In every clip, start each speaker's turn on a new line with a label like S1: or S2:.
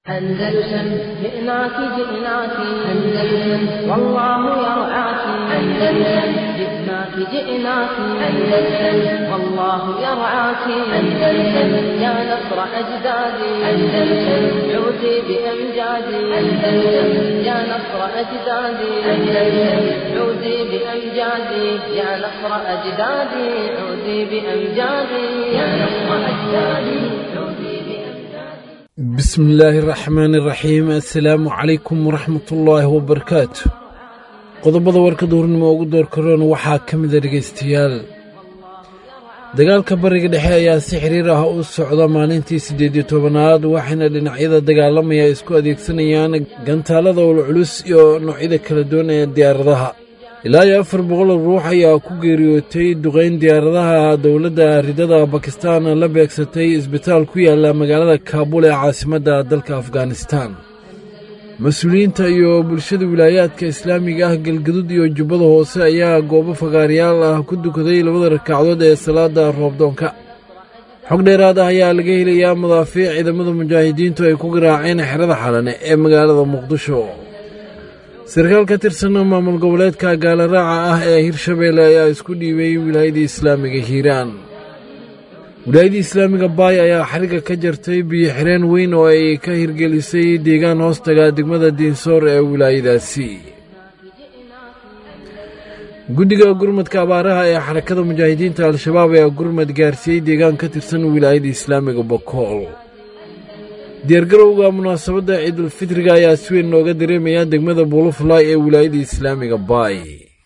S1: أندلسن جئناك جئناك أندلسن والله يرعاك أندلسن جئناك جئناك أندلسن والله يرعاك أندلسن يا نصر أجدادي أندلسن عودي بأمجادي أندلسن يا نصر أجدادي أندلسن عودي بأمجادي يا نصر أجدادي عودي بأمجادي يا نصر أجدادي عودي بأمجادي
S2: بسم illaahi araxmaani iraxiim assalaamu calaykum waraxmatullaahi wabarakaatu qodobada warka duurnimo ugu door karoon waxaa ka mida dhegaystayaal dagaalka bariga dhexe ayaa si xiriir ah u socda maalintii siddeed iyo tobanaad waxayna dhinacyada dagaalamaya isku adeegsanayaan gantaalada ulculus iyo noocyada kala duwan ee diyaaradaha ilaa iyo afar boqol ruux ayaa ku geeriyootay duqayn diyaaradaha dowladda ridada bakistan la beegsatay isbitaal ku yaala magaalada kaabul ee caasimadda dalka afghanistan mas-uuliyiinta iyo bulshada wilaayaadka islaamiga ah galgadud iyo jubbada hoose ayaa goobo fagaarayaal ah ku dukaday labada rakacdood ee salaada roobdoonka xog dheeraad ah ayaa laga helayaa madaafiic ciidamada mujaahidiintu ay ku garaaceen xerada xalane ee magaalada muqdisho sarkaal ka tirsan maamul goboleedka gaalaraaca ah ee hirshabeelle ayaa isku dhiibay wilaayadii islaamiga hiiraan wilaayadii islaamiga baay ayaa xariga ka jartay biyo xireen weyn oo ay ka hirgelisay deegaan hoostaga degmada diinsoor ee wilaayadaasi guddiga gurmadka abaaraha ee xarakada mujaahidiinta al-shabaab ayaa gurmad gaarsiiyey deegaan ka tirsan wilaayada islaamiga bokool diyaargarowga munaasabadda ciidulfitriga ayaa si weyn looga dareemaya degmada buulufulaay ee wilaayada islaamiga baay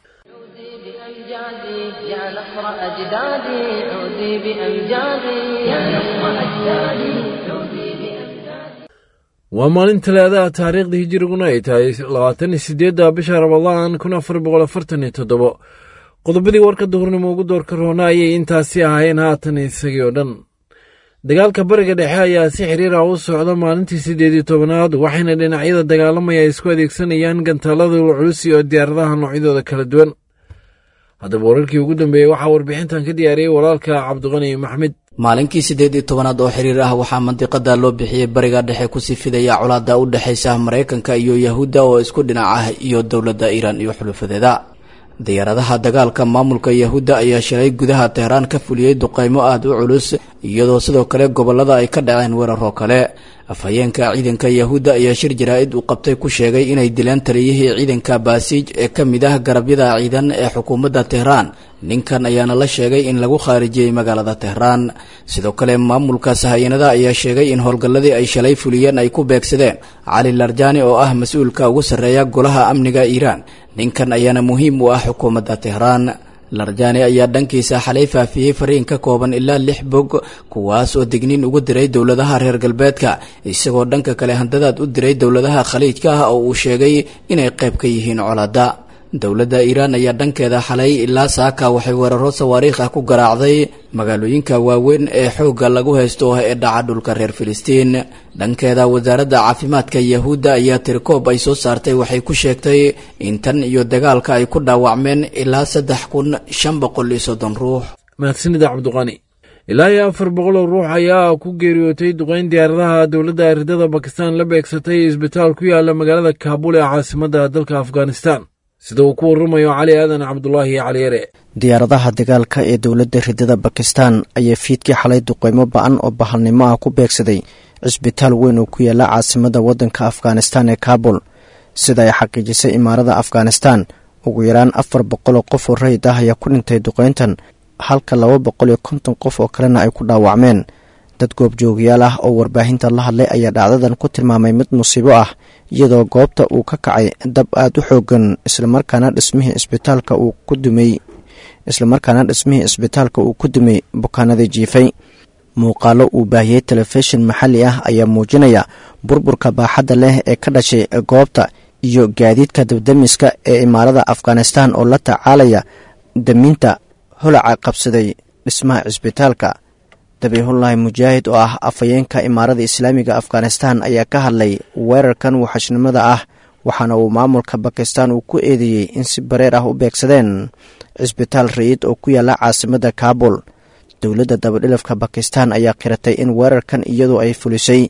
S1: بأمجادي يا نصر أجدادي عودي بأمجادي يا نصر أجدادي عودي بأمجادي
S2: waa maalin talaadaha taariikhda hijiriguna ay tahay labaatan iyo siddeedda bisha ramadaan kun afar boqol afartan iyo toddobo qodobadii warka duhurnimo ugu doorka roona ayay intaasi ahaayeen haatan isagii oo dhan dagaalka bariga dhexe ayaa si xiriir ah u socda maalintii siddeed iyo tobanaad waxayna dhinacyada dagaalamaya isku adeegsanayaan gantaalada culus iyo diyaaradaha noocyadooda kala duwan haddaba wararkii ugu dambeeyey waxaa warbixintan ka diyaariyey walaalka cabdiqani maxmed
S3: maalinkii siddeed iyo tobanaad oo xiriir ah waxaa mandiqada loo bixiyey bariga dhexe kusii fidaya colaada u dhexaysa maraykanka iyo yahuudda oo isku dhinac ah iyo dowladda iiraan iyo xulufadeeda diyaaradaha dagaalka maamulka yahuudda ayaa shalay gudaha teheraan ka fuliyey duqaymo aada u culus iyadoo sidoo kale gobolada ay ka dhaceen weeraroo kale afhayeenka ciidanka yahuudda ayaa shir jaraa-id uu qabtay ku sheegay inay dileen taliyihii ciidanka baasiij ee ka mid ah garabyada ciidan ee xukuumadda tehraan ninkan ayaana la sheegay in lagu khaarijiyey magaalada tehraan sidoo kale maamulka sahayanada ayaa sheegay in howlgalladii ay shalay fuliyeen ay ku beegsadeen cali larjani oo ah mas-uulka ugu sarreeya golaha amniga iiraan ninkan ayaana muhiim u ah xukuumadda tehraan larjani ayaa dhankiisa xalay faafiyey fariin ka kooban ilaa lix bog kuwaas oo digniin ugu diray dowladaha reer galbeedka isagoo dhanka kale handadaad u diray dowladaha khaliijka ah oo uu sheegay inay qayb ka yihiin colaada dowladda iiraan ayaa dhankeeda xalay ilaa saaka waxay weeraro sawaariikh ah ku garaacday magaalooyinka waaweyn ee xoogga lagu haysto ee dhaca dhulka reer filistiin dhankeeda wasaaradda caafimaadka yahuudda ayaa tirikoob ay soo saartay waxay ku sheegtay in tan iyo dagaalka ay ku dhaawacmeen ilaa saddex kun shan boqol iyo soddon ruux
S2: mahadsanida cabdiqani ilaa iyo afar boqoloo ruux ayaa ku geeriyootay duqayn diyaaradaha dowladda ridada bakistan la beegsatay isbitaal ku yaala magaalada kaabul ee caasimadda dalka afghanistan sida uu ku warramayo cali aadan cabdulaahi cali yare
S4: diyaaradaha dagaalka ee dowladda ridada bakistan ayaa fiidkii xalay duqeymo ba-an oo bahalnimo ah ku beegsaday cisbitaal weyn oo ku yaala caasimada waddanka afghanistan ee kaabul sida ay xaqiijisay imaarada afghanistan ugu yaraan afar boqoloo qof oo rayid ah ayaa ku dhintay duqeyntan halka laba boqol iyo konton qof oo kalena ay ku dhaawacmeen dad goobjoogayaal ah oo warbaahinta la hadlay ayaa dhacdadan ku tilmaamay mid musiibo ah iyadoo goobta uu ka kacay dab aada u xoogan islamarkaana dhismihii isbitaalka uu ku dumay islamarkaana dhismihii isbitaalka uu ku dumay bukaanadii jiifay muuqaalo uu baahiyey telefishin maxalli ah ayaa muujinaya burburka baaxadda leh ee ka dhashay goobta iyo gaadiidka dabdamiska ee imaarada afghanistan oo la tacaalaya daminta holaca qabsaday dhismaha cisbitaalka dabiihullaahi mujaahid oo ah afhayeenka imaarada islaamiga afghanistan ayaa ka hadlay weerarkan waxashnimada ah waxaana uu maamulka bakistan uu ku eedeeyey in si bareer ah u beegsadeen cisbitaal rayid oo ku yaala caasimadda kaabul dowladda dabadhilafka bakistan ayaa qiratay in weerarkan iyadoo ay fulisay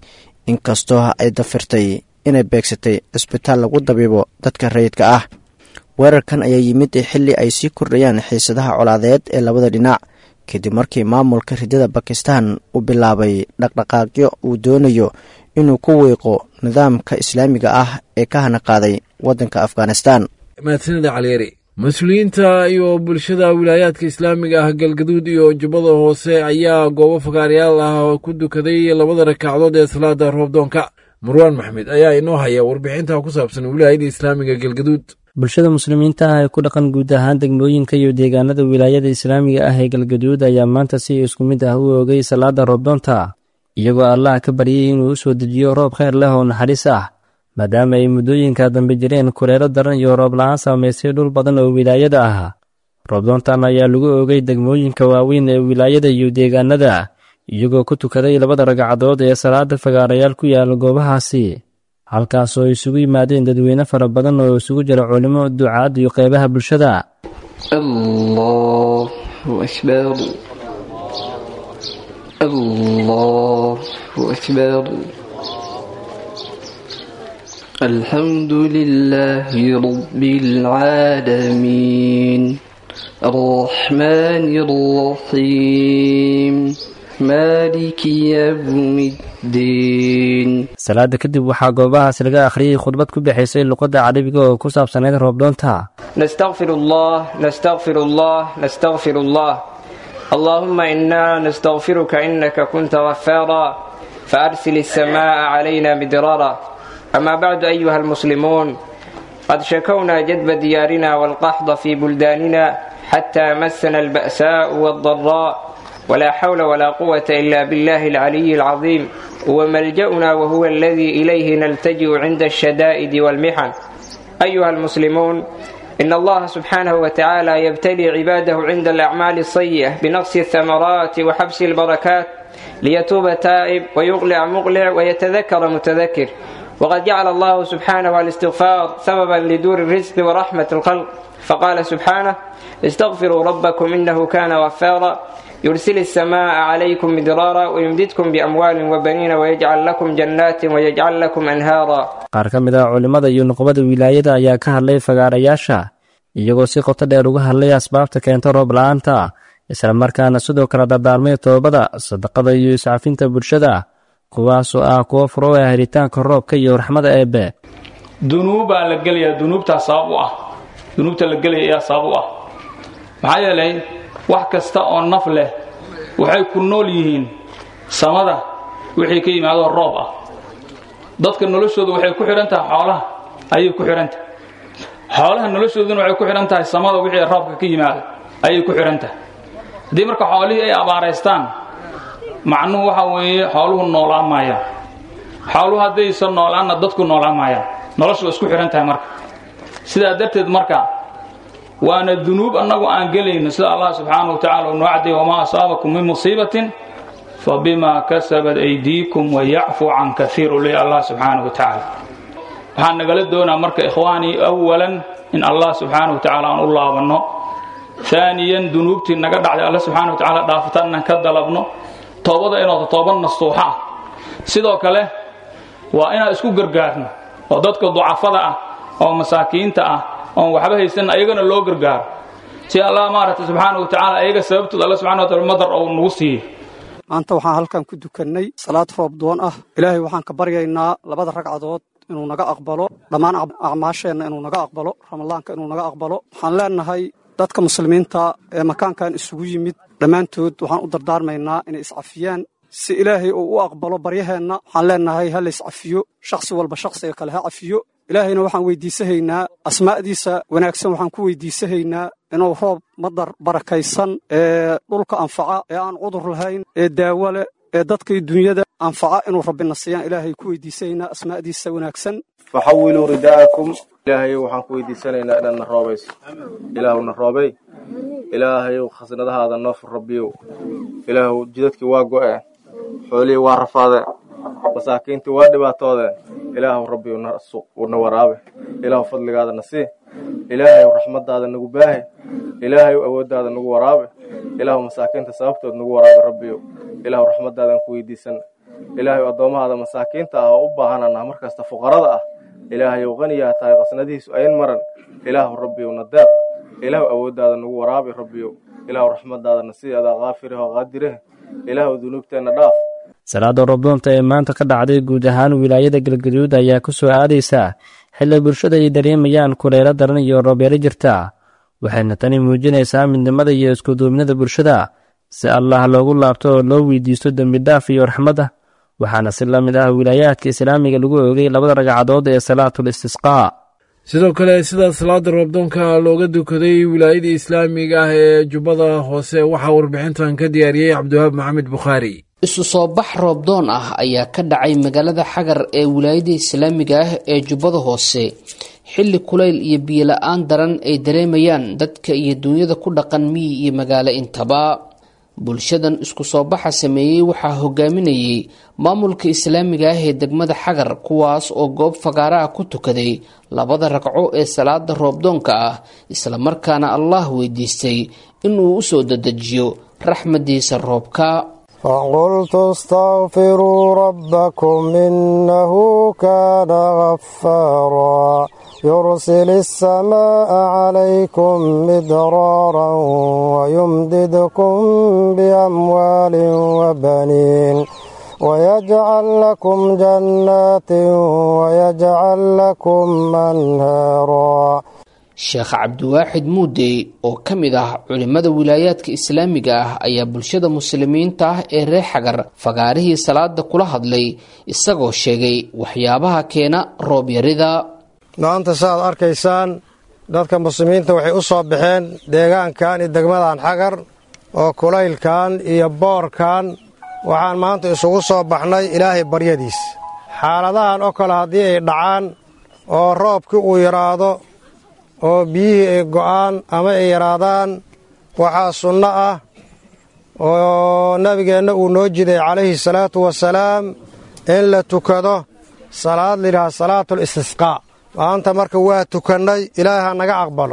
S4: inkastoo ay dafirtay inay beegsatay cisbitaal lagu dabiibo dadka rayidka ah weerarkan ayaa yimid xilli ay sii kordhayaan xiisadaha colaadeed ee labada dhinac kadib markii maamulka ridada bakistan uu bilaabay dhaqdhaqaaqyo uu doonayo inuu ku wiiqo nidaamka islaamiga ah ee ka hana qaaday waddanka afghanistan
S2: mahadsanida caliyari mas-uuliyiinta iyo bulshada wilaayaadka islaamiga ah galgaduud iyo jubbada hoose ayaa goobo fagaarayaal ah ku dukaday labada rakacdood ee salaada roobdoonka marwaan maxmed ayaa inoo haya warbixinta ku saabsan wilaayada islaamiga galgaduud
S5: bulshada muslimiinta ah ee ku dhaqan guud ahaan degmooyinka iyo deegaanada wilaayada islaamiga ah ee galgaduud ayaa maanta si isku mid ah u oogay salaada roobdoonta iyagoo allah ka baryay inuu u soo dejiyo roob kheyr leh oo naxariis ah maadaama ay muddooyinka dambe jireen kureero daran iyo roob la-aan saamaysay dhul badan oo wilaayada ah roobdoontan ayaa lagu oogay degmooyinka waaweyn ee wilaayada iyo deegaanada iyagoo ku tukaday labada ragcadood ee salaada fagaarayaal ku yaala goobahaasi halkaasoo isugu yimaadeen dadweyne fara badan oo isugu jira culimo ducaad iyo qeybaha bulshada
S6: الله أكبر الله أكبر الحمد لله رب العالمين الرحمن الرحيم مالك يوم الدين
S5: salaada kadib waxaa goobahaas laga akhriyey khudbad ku bixaysay luqadda carabiga oo ku saabsanayd roobdoonta
S6: نستغفر الله نستغفر الله نستغفر الله اللهم إنا نستغفرك إنك كنت غفارا فأرسل السماء علينا مدرارا أما بعد أيها المسلمون قد شكونا جدب ديارنا والقحط في بلداننا حتى مسنا البأساء والضراء ولا حول ولا قوة إلا بالله العلي العظيم وملجأنا وهو الذي إليه نلتجئ عند الشدائد والمحن أيها المسلمون إن الله سبحانه وتعالى يبتلي عباده عند الأعمال السيئة بنقص الثمرات وحبس البركات ليتوب تائب ويقلع مقلع ويتذكر متذكر وقد جعل الله سبحانه الاستغفار سببا لدور الرزق ورحمة الخلق فقال سبحانه استغفروا ربكم إنه كان غفارا يرسل السماء عليكم مدرارا ويمددكم بأموال وبنين ويجعل لكم جنات ويجعل لكم أنهارا
S5: qaar ka mid ah culimmada iyo nuqbada wilaayada ayaa ka hadlay fagaarayaasha iyagoo si qoto dheer uga hadlay asbaabta keenta roob la-aanta islamarkaana sidoo kale dardaarmay toobada sadaqada iyo iscafinta bulshada kuwaasoo ah kuwo furo ah helitaanka roobka iyo raxmada eebbe
S7: dunuubbaa la gelayaa dunuubtaa sabab u ah dunuubta la gelaya ayaa sabab u ah maxaa yeelay wax kasta oo naf leh waxay ku nool yihiin samada wixii ka yimaadoo roob ah dadka noloshooda waxay ku xidhan tahay xoolaha ayay ku xidhan tahay xoolaha noloshooduna waxay ku xidhan tahay samada wixii roobka ka yimaado ayay ku xidhan tahay haddii marka xoolihii ay abaaraystaan macnuhu waxa weeye xooluhu noolaan maayaan xooluhu haddaysan noolaanna dadku noolaan maayaan noloshu waa isku xidhan tahay marka sidaa darteed marka waana dunuub annagu aan gelayno sida allah subxaanahu wa tacala uu noo cadday wamaa asaabakum min musiibatin fabima kasabat aydiikum wayacfu can kaiir u leey allah subxaanahu wa tacaala waxaan nagala doonaa marka ikhwaanii awalan in allah subxaanahu wa tacaala aan u laabanno aaniyan dunuubtii naga dhacday alla subxana wa tacaala dhaafataan inaan ka dalabno toobada inooda tooba nastuuxa ah sidoo kale waa inaan isku gargaarno oo dadka ducafada ah oo masaakiinta ah oon waxba haysan ayagana loo gargaaro si allah maaragtay subxaana wa tacaala ayaga sababtooda alla subxana wa taala madar ou nagu siiyey
S8: maanta waxaan halkan ku dukannay salaad roob doon ah ilaahay waxaan ka baryaynaa labada ragcadood inuu naga aqbalo dhammaan acmaasheenna inuu naga aqbalo ramadaanka inuu naga aqbalo waxaan leenahay dadka muslimiinta ee makaankan isugu yimid dhammaantood waxaan u dardaarmaynaa inay iscafiyaan si ilaahay uu u aqbalo baryaheenna waxaan leenahay ha la iscafiyo shakhsi walba shakhsiga kale ha cafiyo ilaahayna waxaan weydiisahaynaa asmaa'diisa wanaagsan waxaan ku weydiisahaynaa inuu roob madar barakaysan ee dhulka anfaca ee aan cudur lahayn ee daawo leh ee dadkii dunyada anfaca inuu rabbina siiyaan ilaahay ku weydiisahaynaa asmaa'diisa wanaagsan
S9: faxawiluu ridaakum ilaahay waxaan ku weydiisanaynaa inaad na roobayso ilaahu na roobay ilaahayow khasnadahaada noo fur rabbiyow ilaahu jidadkii waa go'e xoolihii waa rafaade masaakiintii waa dhibaatoodeen ilaahu rabbiyow na waraabe ilaahu fadligaada na sii ilaahayow raxmadaada nagu baahi ilaahayow awooddaada nagu waraabe ilaahu masaakiinta sababtood nagu waraabe rabbiyow ilaahu raxmadaadan ku weydiisan ilaahay addoomahaada masaakiinta ah oo u baahanana markasta fuqarada ah ilaahayow qaniyaa tahay qasnadihiisu ayn maran ilaahu rabbiyow na deeq ilaahu awooddaada nagu waraabi rabbiyow ilaahu raxmadaadana sideedaa kaafirah oo qaadireh ilaahu dunuubteenna dhaaf
S5: salaada roobdoonta ee maanta ka dhacday guud ahaan wilaayada galgaduud ayaa ku soo aadaysa xilli bulshada ay dareemayaan kuleelo daran iyo roobyaro jirta waxayna tani muujinaysaa midnimada iyo iskuduubnida bulshada si allah loogu laabto oo loo weydiisto dembidhaaf iyo raxmadda waxaana si la mid ah wilaayaadka islaamiga lagu oogay labada ragcadood ee salaatul istisqaa
S2: sidoo kale sida salaada roobdoonka looga dukaday wilaayada islaamiga ah ee jubbada hoose waxaa warbixintan ka diyaariyey cabdiwahaab maxamed bukhaari
S10: isu soo bax roobdoon ah ayaa ka dhacay magaalada xagar ee wilaayada islaamiga ah ee jubbada hoose xilli kulayl iyo biyola-aan daran ay dareemayaan dadka iyo duunyada ku dhaqan miyi iyo magaalo intaba bulshadan isku soo baxa sameeyey waxaa hogaaminayay maamulka islaamiga ah ee degmada xagar kuwaas oo goob fagaara ah ku tukaday labada ragco ee salaada roobdoonka ah islamarkaana allah weydiistay inuu usoo dadejiyo raxmadiisa roobka
S11: فقلت استغفروا ربكم إنه كان غفارا يرسل السماء عليكم مدرارا ويمددكم بأموال وبنين ويجعل لكم جنات ويجعل لكم أنهارا
S10: sheekh cabdiwaaxid muudey oo ka mid ah culimmada wilaayaadka islaamiga ah ayaa bulshada muslimiinta ah ee reer xagar fagaarihii salaada kula hadlay isagoo sheegay waxyaabaha keena roobyarida
S11: maanta saaad arkaysaan dadka muslimiinta waxay u soo baxeen deegaankan iyo degmadan xagar oo kulaylkan iyo boorkan waxaan maanta isugu soo baxnay ilaahay baryadiis xaaladahan oo kale haddii ay dhacaan oo roobkii uu yidhaahdo oo biyihii ay go'aan ama ay yaraadaan waxaa sunno ah oo nabigeenna uu noo jiday calayhi salaatu wasalaam in la tukado salaad layidhaha salaatul istisqaa maanta marka waa tukannay ilaahay ha naga aqbalo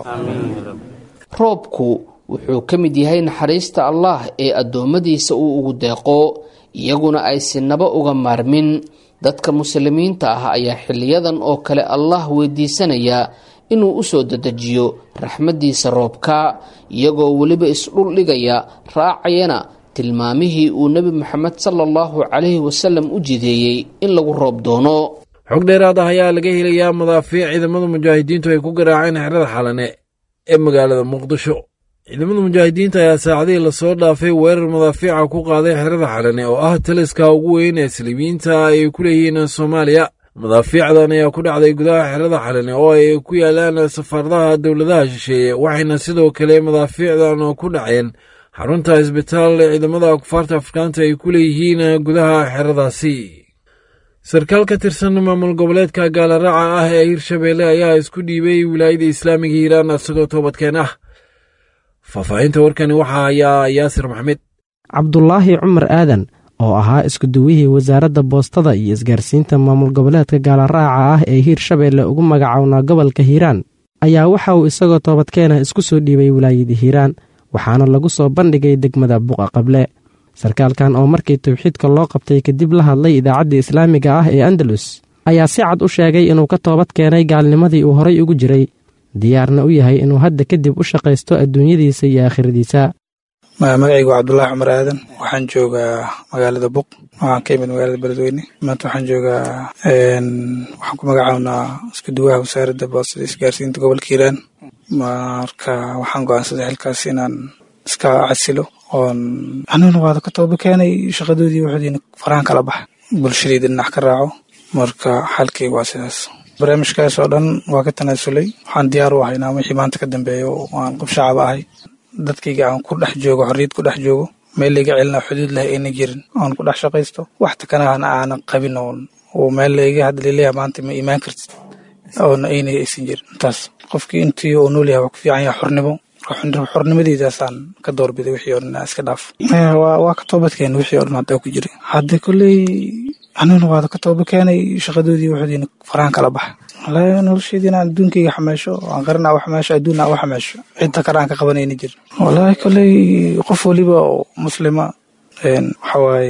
S10: roobku wuxuu ka mid yahay naxariista allah ee addoommadiisa uu ugu deeqo iyaguna ay sinaba uga maarmin dadka muslimiinta ah ayaa xiliyadan oo kale allah weydiisanaya inuu u soo dedejiyo raxmaddiisa roobka iyagoo weliba isdhul dhigaya raacayana tilmaamihii uu nebi moxamed sala allahu calayhi wasalam u jideeyey in lagu roob doono
S2: xog dheeraad ah ayaa laga helayaa madaafiic ciidamada mujaahidiintu ay ku garaaceen xerada xalane ee magaalada muqdisho ciidamada mujaahidiinta ayaa saacadihii lasoo dhaafay weerar madaafiica ku qaaday xerada xalane oo ah taliska ugu weyn ee saliibiyiinta ay ku leeyihiin soomaaliya madaafiicdan ayaa ku dhacday gudaha xerada xalane oo ay ku yaalaan safaaradaha dowladaha shisheeye waxayna sidoo kale madaafiicdan ku dhaceen xarunta isbitaal ee ciidamada kufaarta afrikaanta ay ku leeyihiin gudaha xeradaasi sarkaal ka tirsan maamul goboleedka gaalaraaca ah ee hirshabeelle ayaa isku dhiibay wilaayada islaamiga hiiraan isagoo toobadkeen ah faahfaahinta warkani waxaa hayaa yaasir maxmed
S12: cabdulaahi cumar aadan oo ahaa iskuduwihii wasaaradda boostada iyo isgaarsiinta maamul goboleedka gaalaraaca ah ee hiirshabeelle ugu magacownaa gobolka hiiraan ayaa waxa uu isagoo toobadkeena isku soo dhiibay wilaayada hiiraan waxaana lagu soo bandhigay degmada buqa qable sarkaalkan oo markii tawxiidka loo qabtay kadib la hadlay idaacadda islaamiga ah ee andalus ayaa si cad u sheegay inuu ka toobad keenay gaalnimadii uu horay ugu jiray diyaarna u yahay inuu hadda kadib u shaqaysto adduunyadiisa iyo aakhiradiisa
S13: magacaygu waa cabdulaahi cumar aadan waxaan joogaa magaalada buq waxaan ka imid magaalada beledweyne maanta waxaan joogaa waxaan ku magacawnaa isku duwaha wasaaradda boostada isgaarsiinta gobolka hiiraan marka waxaan go-aansaday xilkaas inaan iska casilo oon aniguna waada ka tooba keenay shaqadoodii waxoodiina farahan kala baxa bulshadayda dhinac ka raaco marka xalkayga waa sidaas barnaamijkaas oo dhan waa ka tanaasulay waxaan diyaar u ahay inaan wixii maanta ka dambeeyo aan qof shacaba ahay dadkayga aan ku dhex joogo xorriyad ku dhex joogo meel layga celina xuduud leh ayna jirin oon ku dhex shaqaysto wax takanahana aanan qabin oon oo meel layga hadda laleeyahay maanta ma imaan kartid oona ayna aysan jirin intaas qofkii intii uu nool yahay waa ku fiican yahay xornimo xornimadiidaasaan ka doorbiday wixii oo dhan iska dhaaf waa ka toobadkeena wixii oo dhan haddaa ku jiray hadda kolley aniguna waada ka tooba keenay shaqadoodii waxoodiina farahan kala baxa wallaahi nolosheedii inaan adduunkayga xameesho aan qarina u xameesho adduunna u xameesho cidda kale aan ka qabanayna jirin wallaahi kolley qof waliba oo muslima waxa waaye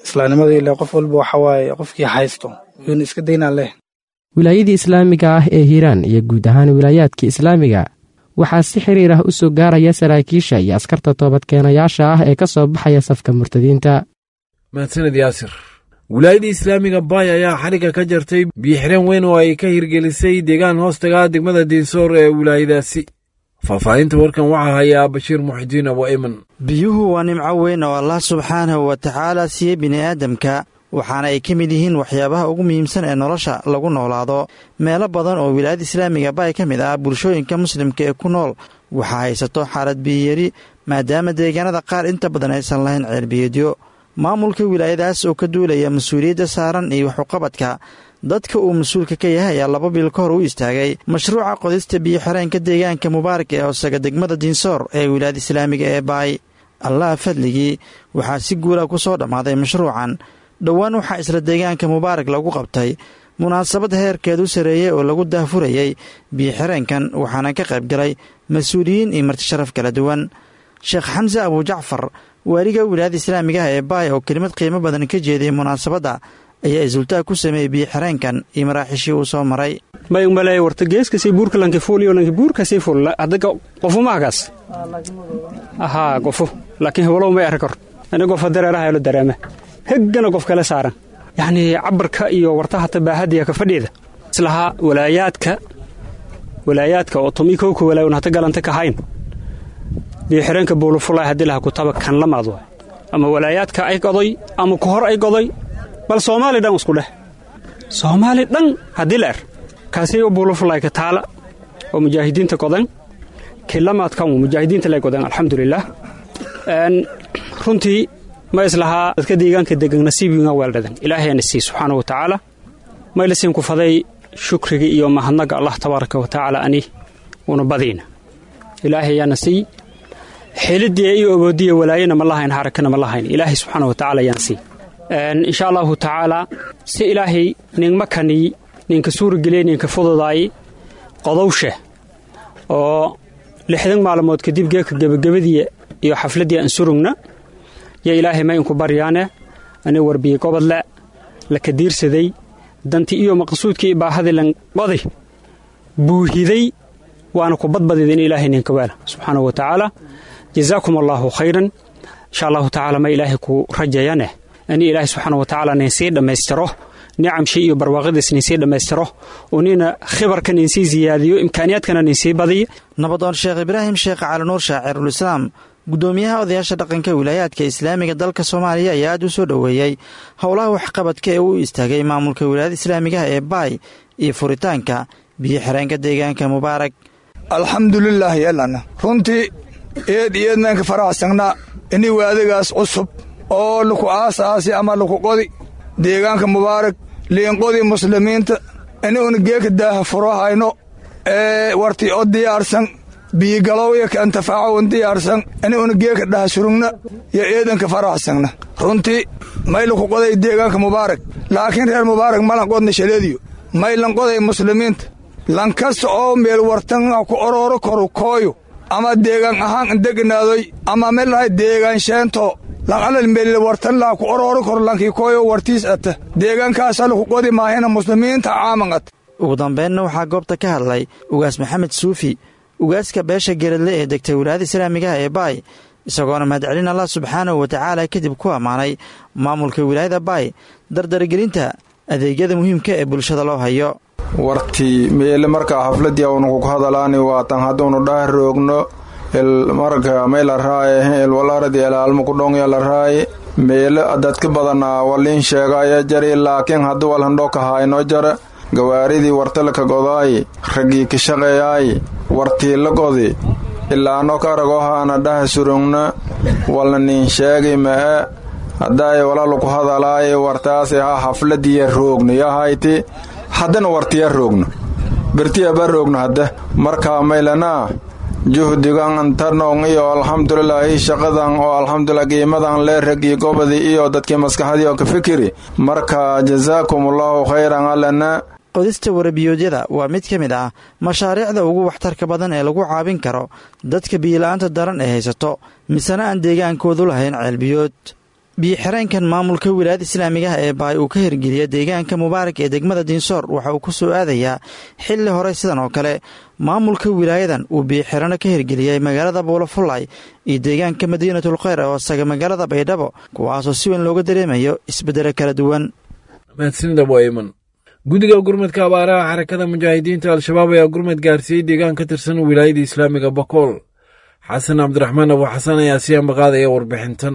S13: islaamnimada ile qof walba waxa waaye qofkii haysto yuuna iska daynaa leh
S12: wilaayadii islaamiga ah ee hiiraan iyo guud ahaan wilaayaadka islaamiga waxaa si xiriir ah u soo gaaraya saraakiisha iyo askarta toobadkeenayaasha ah ee ka soo baxaya safka murtadiinta
S2: mahadsaned yaasir wilaayadii islaamiga baay ayaa xariga ka jartay biixireen weyn oo ay ka hirgelisay deegaan hoostaga degmada diinsoor ee wilaayadaasi faahfaahinta warkan waxaa hayaa bashiir muxidiin abo iman
S14: biyuhu waa nimco weyn oo allah subxaanahu wa tacaala siiyey bini'aadamka waxaana ay ka mid yihiin waxyaabaha ugu muhiimsan ee nolosha lagu noolaado meelo badan oo wilaayada islaamiga baay ka mid ah bulshooyinka muslimka ee ku nool waxaa haysato xaalad biyiyari maadaama deegaanada qaar inta badan aysan lahayn ceelbiyeedyo maamulka wilaayadaas oo ka duulaya mas-uuliyadda saaran iyo waxuqabadka dadka uu mas-uulka ka yahay ayaa laba bil ka hor u istaagay mashruuca qodista biyo-xireenka deegaanka mubaarak ee hoosaga degmada diinsoor ee wilaayada islaamiga ee baay allaha fadligii waxaa si guula ku soo dhammaaday mashruucan dhowaan waxaa isla deegaanka mubaarak lagu qabtay munaasabad heerkeedu sareeyey oo lagu daahfurayey biyo-xireenkan waxaana ka qayb galay mas-uuliyiin iyo martisharaf kala duwan sheekh xamse abujacfar waaliga wilaayada islaamiga ah ee baay oo kelimad qiimo badan ka jeediyey munaasabadda ayaa isultaag ku sameeyey biyo-xireenkan iyo maraaxiishii uu soo maray
S15: mayumale warta geeskasii buurka lanki fuuliyo lanki buurkasii fuul hadaga qofu maagaas ahaa qofu laakiin hewalow may arki kor ani qofa dareeraha elo dareeme heggana qof kale saaran yacnii cabarka iyo wartaha tabaahadiya ka fadhiida islahaa walaayaadka walaayaadka oo tomi kowka walaayon hata galanta kahayn biyo-xireenka buulufulay haddii laha kutaba kan lamaad waay ama walaayaadka ay goday ama ku hor ay goday bal soomaali dhan isku dheh soomaali dhan haddii la er kaasi buulufulayka taala oo mujaahidiinta godan kilamaadkan mujaahidiinta lay godan alxamdulilaah runtii ma islahaa dadka deegaanka degan nasiibinga weeldhadan ilaahayana sii subxaana wa tacaala maylasin ku faday shukriga iyo mahadnaga allah tabaaraka wa tacaala ani una badiina ilaahayaana sii xelidiya iyo oboodiya walaayana ma lahayn harakana ma lahayn ilaahay subxaana wa tacaala ayaan sii insha allahu tacaalaa si ilaahay ninma kaniy ninka suurageliya ninka fududaay qodowsha oo lixdan maalmood kadib geeka gebagabadiya iyo xafladdii aan surugna yo ilaahay ma inku baryaane ani warbiye gobodle la kadiirsaday danti iyo maqsuudkii baahadii lanqoday buuhiday waana ku badbadida in ilaahay ninka weela subxaana wa tacaala jazaakum allaahu khayran insha allahu tacaala ma ilaahay ku rajayane ani ilaahay subxaana wa tacaala nin sii dhammaystiro nicamshii iyo barwaaqadiis nin sii dhammaystiro oo nina khibarka nin sii siyaadiyo imkaaniyaadkana nin sii badiyo
S14: nabadoon sheekh ibraahim sheekh calinuur shaacirulislaam guddoomiyaha odayaasha dhaqanka wilaayaadka islaamiga dalka soomaaliya ayaa aad u soo dhoweeyey howlaha waxqabadka ee uu istaagay maamulka wilaayada islaamigaha ee baay iyo furitaanka biyo xireenka deegaanka mubaarak
S16: alxamdulilaahi yalana runtii eed iyeednaanka faraxsannaa ini waadagaas cusub oo laku aasaasi ama laku qodi deegaanka mubaarak liinqodii muslimiinta ini una geeka daaha furo hayno ee warti o diyaarsan biyigalowya ka antafaacowan diyaarsan ini una geeka dhaha surugna yo eedanka faraxsanna runtii may laku qoday deegaanka mubaarak laakiin reer mubaarak malan qodna shaleediyo may lan qoday muslimiinta lankasta oo meel wartanga ku orooro koru kooyo ama deegaan ahaan indegnaadoy ama melahay deegaan sheento lan alal meelil wartan laa ku orooro kor lankii kooyo wartiis ata deegaankaasa laku qodi maahina muslimiinta caaman at
S14: ugu dambeynna waxaa goobta ka hadlay ugaas maxamed suufi ugaaska beesha geradle ee degtay wilaayada islaamigaha ee baay isagoona mahadcelin allah subxaanahu wa tacaala kadib ku ammaanay maamulka wilaayada baay dardargelinta adeegyada muhiimka ee bulshada loo hayo
S9: wartii meele markaa xafladii awnuku ku hadalaani waatan hadduunu dhaah roogno marka may la raaye ilwalaradi elaalma ku dhongya la raaye meele dadka badanaa waliin sheegaya jari laakiin haddii walhandhoka haayno jara gawaaridii wartalka godaayi raggii ka shaqeeyaayi wartii la godi ilaano ka ragohaana dhaha surugna walna nin sheegi ma'e haddaay walaluku hadalaayi wartaasi ha xafladiya roogno yahayti haddana wartiya roogno bertiyaba roogno hadda markaa maylanaa juhdigan antarnong iyo alxamdulilaahi shaqadan oo alxamdulilah qiimadan lee ragii gobodii iyo dadkii maskaxdii oo ka fikiri marka jasaakumullahu khayran allana
S14: qodista warabiyoodyada waa mid ka mid ah mashaariicda ugu waxtarka badan ee lagu caabin karo dadka biyila'aanta daran ee haysato misena aan deegaankoodu lahayn ceelbiyood biyo-xireenkan maamulka wilaayada islaamiga ah ee baay uu ka hirgeliya deegaanka mubaarak ee degmada diinsoor waxa uu ku soo aadayaa xilli hore sidan oo kale maamulka wilaayadan uu biyo-xirano ka hirgeliyey magaalada buulafulay iyo deegaanka madiinatul kheyr oo isaga magaalada baydhabo kuwaasoo si weyn looga dareemayo isbeddelo kala duwan
S2: mahadsanidabaiman guddiga gurmadka abaaraha xarakada mujaahidiinta al-shabaab ayaa gurmad gaarsiiyey deegaan ka tirsan wilaayada islaamiga bakool xasan cabdiraxmaan abu xasan ayaa sii ambaqaadaya warbixintan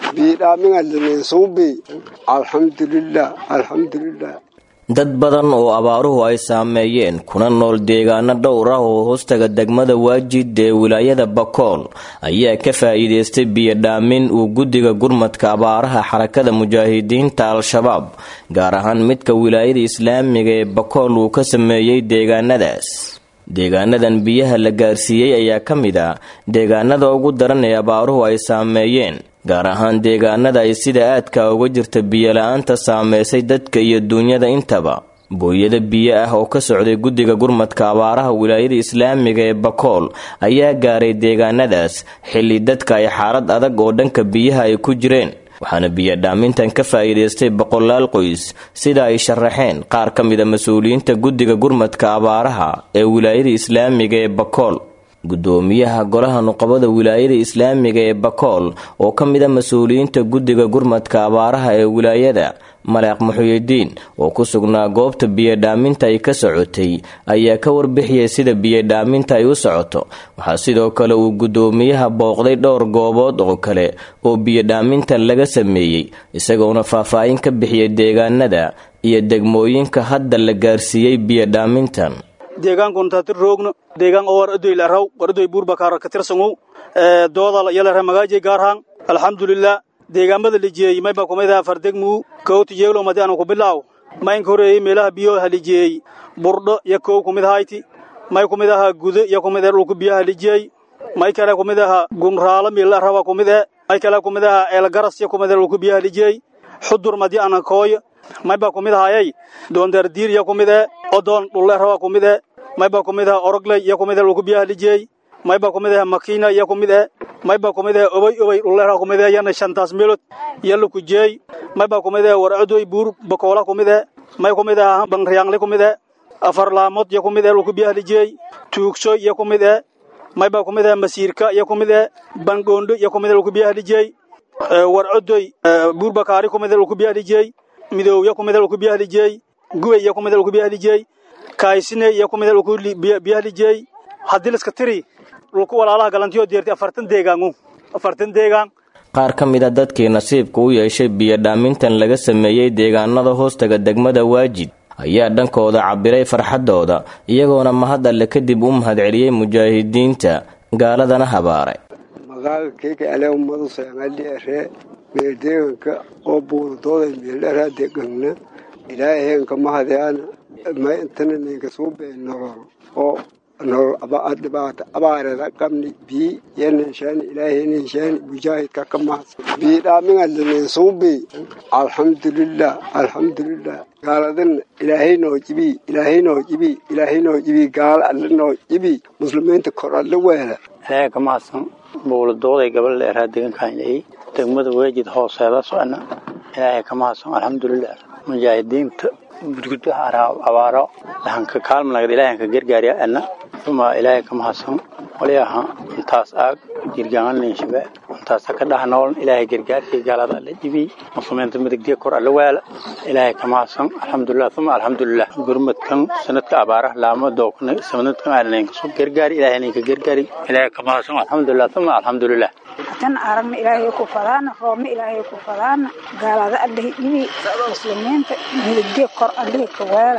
S17: biidhaamingalinsuubi alxamdulilah alxamdulilah
S18: dad badan oo abaaruhu ay saameeyeen kuna nool deegaano dhowr ah oo hoostaga degmada waajid ee wilaayada bakool ayaa ka faa'iidaystay biyodhaamin uu guddiga gurmadka abaaraha xarakada mujaahidiinta al-shabaab gaar ahaan midka wilaayada islaamiga ee bakool uu ka sameeyey deegaanadaas deegaanadan biyaha la gaarsiiyey ayaa ka mid ah deegaanada ugu daran ee abaaruhu ay saameeyeen gaar ahaan deegaanada ay sida aadka uga jirta biyola-aanta saameysay dadka iyo duunyada intaba booyada biyo ah oo ka socday guddiga gurmadka abaaraha wilaayada islaamiga ee bakool ayaa gaaray deegaanadaas xilli dadka ay xaalad adag oo dhanka biyaha ay ku jireen waxaana biyodhaamintan ka faa'iidaystay boqolaal qoys sida ay sharaxeen qaar ka mida mas-uuliyiinta guddiga gurmadka abaaraha ee wilaayada islaamiga ee bakool gudoomiyaha golaha nuqabada wilaayada islaamiga ee bakool oo ka mida mas-uuliyiinta guddiga gurmadka abaaraha ee wilaayada maleeq muxuyidiin oo ku sugnaa goobta biyodhaaminta ay ka socotay ayaa ka warbixiyay sida biyodhaaminta ay u socoto waxaa sidoo kale uu gudoomiyaha booqday dhowr goobood oo kale oo biyodhaamintan laga sameeyey isagoona faahfaahin ka bixiyay deegaanada iyo degmooyinka hadda la gaarsiiyey biyodhaamintan
S8: deegaankuntatir roogno deegaan oo war adoy laraw war adoy buurbakaar ka tirsangow doodal yalare magaajay gaarhaan alxamdulilah deegaamada lijeeyey mayba kumidaha fardegmuu kowti jeeglo madi anu ku bilaaw maynka horeeyey meelaha biyo halijeeyey burdho iyo kow kumid hayti may kumid aha gudo iyo kumid ee dhulku biyaha lijeey may kale kumid aha gunraalo miila raba kumid e may kale kumid aha eelgaras iyo kumid ee dhulku biyaha lijeey xudur madi ana kooy mayba kumid ahayay doondardiir iyo kumid e odoon dhulle raba kumid e mayba kumid aha orogley iyo kumid ee dhulku biyaha lijeey mayba kumid aha makiina iyo kumid e mayba kumid ee obay obay dhullera kumid ee yana shantaas meelod yalla ku jeey mayba kumid ee warcadoy buur bakoola kumid ee may kumid aha banriyaangle kumid ee afar laamood iyo kumid ee dhulku biyaha lijeey tuugsoy iyo kumid ee mayba kumid ee masiirka iyo kumid ee bangoondo iyo kumid ee dhulku biyaha lijeey warcadoy buur bakaari kumid ee dhulku biyaha lijeey midowya kumid ee dhulku biyaha lijeey gubay iyo kumid ee dhulku biyaha lijeey kaysine iyo kumid ee dhulku biyaha lijeey haddii liska tiri dhulku walaalaha galantiyo deertay afartan deegaangu afartan deegaan
S18: qaar ka mid a dadkii nasiibka u yeeshay biyodhaamintan laga sameeyey deegaanada hoostaga degmada waajid ayaa dhankooda cabiray farxaddooda iyagoona mahad alle kadib u mahadceliyey mujaahidiinta gaaladana habaaray
S17: magaaga keeka ale ummadu soomaaliere meeldeeganka oo buuradooda meeldharaa degana ilaaheenka mahadyaana ma intana ninka suubeen nolol oo nolol dhibaato abaarada qabni bii yenanshaani ilaaheenanshaani mujaahidka ka mahadsan bii dhaaminga lininsuubi alxamdulilah alxamdulilah gaaladana ilaahay noo jibi ilaahay noo jibi ilaahay noo jibi gaala alle noo jibi muslimiinta kor alle weela
S19: ilaahay ka mahadsan buuladooday gabal dheeraa deegaankaanay degmada weejid hooseeda socna ilaahay ka mahadsan alxamdulilah mujaahidiinta gudgudaha abaaro lahanka kaalmanagad ilaahanka gargaariya ana uma ilaahay ka mahadsan waliyaha intaas aag jirgaananinshabe intaasa ka dhaha nool ilaahay gargaarkii gaalada alla jibi muslimiinta midigdiya kor alla waala ilaahay ka mahadsan alxamdulilah uma alxamdulilah gurmadkan sanadka abaaraha laamo dookna sanadkan aananka soo gargaari ilaahay ninka gargaari ilaahay ka mahadsan alxamdulilah uma alxamdulilah
S20: hatan aragna ilaahay ku fadaana roobna ilaahay ku fadaana gaalada allahi dhibi muslimiinta midigdiya kor allahi ka waala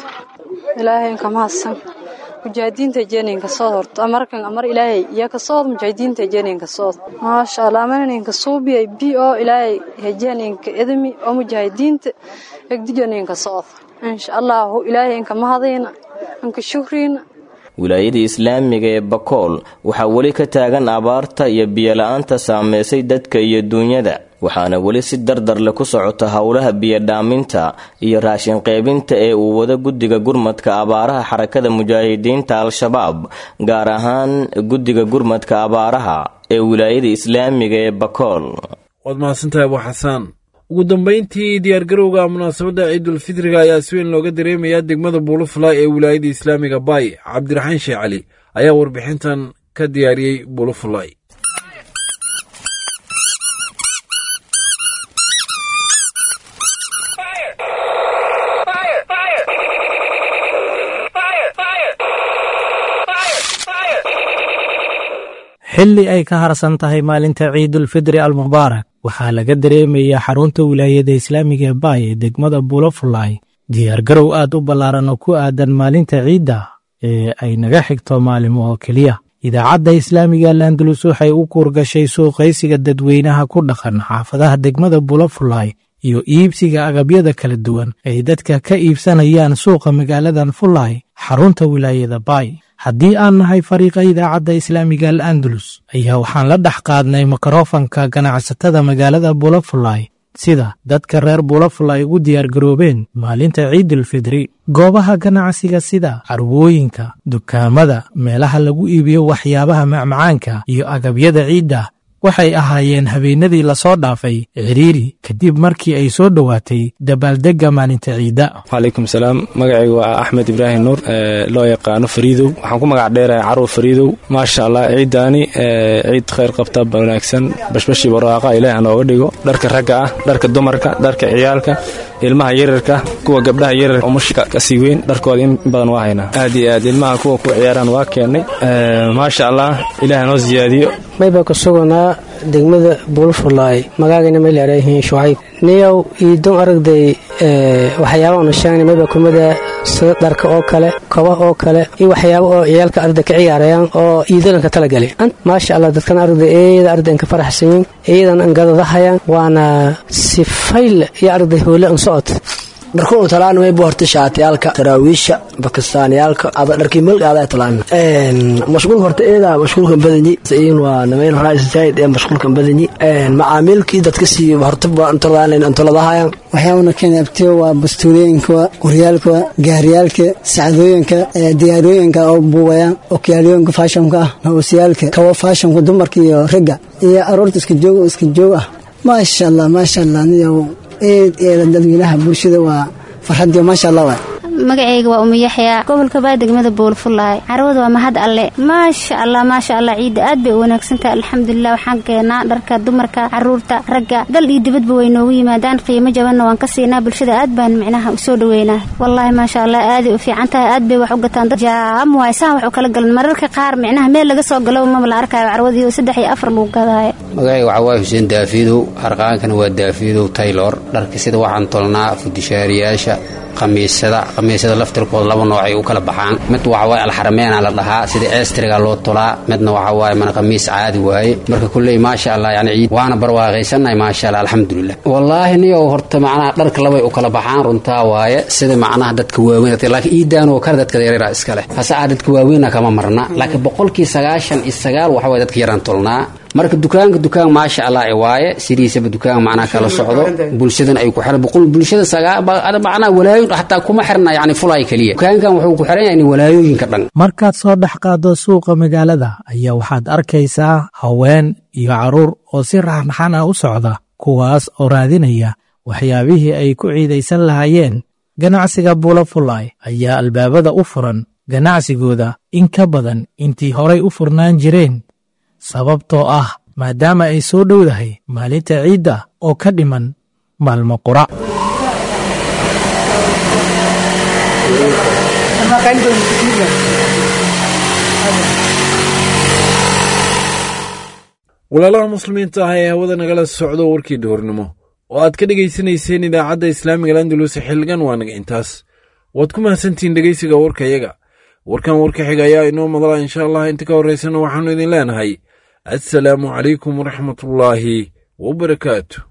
S21: ilaahay ka mahadsan mujaahidiinta jeeninka soo horto amarkan amar ilaahay iyo ka soo mujaahidiinta jeeninka soo maasha Allah amaninka suubiya bi oo ilaahay hejeeninka edmi oo mujaahidiinta egdijaninka soo insha Allah ilaahay ka mahadina anka shukriina
S18: wilaayada islaamiga ee bakool waxaa weli ka taagan abaarta iyo biyola-aanta saameysay dadka iyo duunyada waxaana weli si dardar le ku socota howlaha biyodhaaminta iyo raashin qaybinta ee uu wado guddiga gurmadka abaaraha xarakada mujaahidiinta al-shabaab gaar ahaan guddiga gurmadka abaaraha ee wilaayada islaamiga ee bakool
S2: waad mahadsantahay abu xasaan ugu dambayntii diyaargarowga munaasabadda ciidulfitriga ayaa si weyn looga dareemayaa degmada buulufalay ee wilaayadda islaamiga baay cabdiraxaan sheekh cali ayaa warbixintan ka diyaariyey buulufalay
S1: xilli ay ka harsan tahay maalinta ciidulfidri almubaarak waxaa laga dareemayaa xarunta wilaayada islaamiga ee baay ee degmada bulofulay diyaargarow aad u ballaaran oo ku aadan maalinta ciidda ee ay naga xigto maalimo oo keliya idaacadda islaamiga landalus waxay u kuurgashay suuqaysiga dadweynaha ku dhaqan xaafadaha degmada bulofulay iyo iibsiga agabyada kala duwan ay dadka ka iibsanayaan suuqa magaaladan fulay xarunta wilaayada baay haddii aan nahay fariiqa idaacadda islaamiga al andalus ayaa waxaan la dhex qaadnay mikrofanka ganacsatada magaalada bulafulay sida dadka reer bulafulay ugu diyaargaroobeen maalinta ciidulfidri goobaha ganacsiga sida carwooyinka dukaamada meelaha lagu iibiyo waxyaabaha macmacaanka iyo agabyada ciidda waxay ahaayeen habeenadii lasoo dhaafay ciriiri kadib markii ay soo dhowaatay dabaaldegga maalinta ciidda
S22: calaykum salaam magacaygu waa axmed ibraahim nuur loo yaqaano fariidow waxaan ku magac dheerahay carwo fariidow maasha allah ciiddaani ciid khayr qabta wanaagsan bashbashii barwaaqa ilaah nooga dhigo dharka ragga ah dharka dumarka dharka ciyaalka ilmaha yararka kuwa gabdhaha yararka umushka kasii weyn dharkooda in badan waa haynaa aad iyo aad ilmaha kuwa ku ciyaaraan waa keennay maasha allah ilaah noo siyaadiyo
S23: mayba ku suganaa degmada buulfulaay magaagayna may leerayihiin shucayb niyow iidon aragday waxyaaba unu sheegnay mayba kumida sida dharka oo kale koba oo kale iyo waxyaaba oo ciyaalka arday ka ciyaarayaan oo iidalanka talagali maasha allah dadkan arday eeyada ardayn ka faraxsanyiin eeyadan angadadahayaan waana sifayl iyo arday hoole an socod
S24: dharkunu talaan maybu horta shaatiyaalka taraawiisha bakistaaniyaalka ada dharkii milgaada talaan mashquulka horta eeda mashquulkan badanyi in waa namayn horaa zaid ee mashquulkan badanyi macaamiilkii dadka sii horta antoladahayan
S25: waxyaabana keenabtiyo waa bastuulooyinka qoryaalka gaariyaalka sacdooyinka diyaarooyinka oo buubaya okyaalooyinka faashonka ah nawasiyaalka kawa faashonka dumarka iyo ragga iyo aroorta iska joog iska joog ah maasha allah maasha allah niyow eed eeda dadweynaha bulshada waa farxadiyo maasha allah waay
S26: magacayga waa umayaxya gobolka baa degmada buulfulaay carwada waa mahad alle maasha allah maasha allah ciidda aad bay u wanaagsantahay alxamdulilah waxaan keenaa dharka dumarka caruurta ragga dal iyo dibadba way noogu yimaadaan qiimo jabanna waan ka siinaa bulshada aad baan micnaha usoo dhaweynaa wallaahi maasha allah aaday u fiican tahay aad bay wax u gataan dad jaam waay saan wax u kala galan mararka qaar micnaha meel laga soo galo maba la arkaayo carwadii oo saddex iyo afar lagu gadaayo
S27: magacayga waxaa waaye xuseen daafiidow harqaankana waa daafiidow taylor dharka sida waxaan tolnaa fudishaariyaasha khamiisada khamiisada laftirkooda laba noocay u kala baxaan mid waxa waaye alxarameena la dhahaa sida eestriga loo tolaa midna waxa waaye mana khamiis caadi waaye marka kulley maasha allah yani ciid waana barwaaqaysannahay maasha allah alxamdulilah wallaahi niyow horta macnaha dharka labay u kala baxaan runtaa waaye sida macnaha dadka waaweyn laakiin iidaan oo kale dadka yaryara iska leh hase aa dadka waaweyna kama marna laakiin boqolkii sagaashan iyo sagaal waxa waye dadka yaraan tolnaa marka dukaanka dukaan maasha allah waaye sidiisaba dukaan macnaha kala socdo bulshadan ay ku xiran boqol bulshada macnaha walaayoyin xataa kuma xirna yani fulay keliya dukaankan wuxuu ku xiran yahay walaayooyinka dhan
S1: markaad soo dhex qaado suuqa magaalada ayaa waxaad arkaysaa haween iyo carruur oo si raxnaxan ah u socda kuwaas oo raadinaya waxyaabihii ay ku ciidaysan lahaayeen ganacsiga bulafulay ayaa albaabada u furan ganacsigooda in ka badan intii horay u furnaan jireen sababtoo ah maadaama ay soo dhowdahay maalinta ciidda oo ka dhiman maalmo qura
S2: walaalaha muslimiinta ah ee hawada nagala socdo warkii duhurnimo oo aad ka dhegaysanayseen idaacadda islaamiga landalus xilligan waa naga intaas waad ku mahadsantihiin dhegaysiga warkayaga warkan warka xiga ayaa inoo madala insha allah inta ka horraysana waxaannu idin leenahay assalaamu calaykum waraxmatullaahi wabarakaatu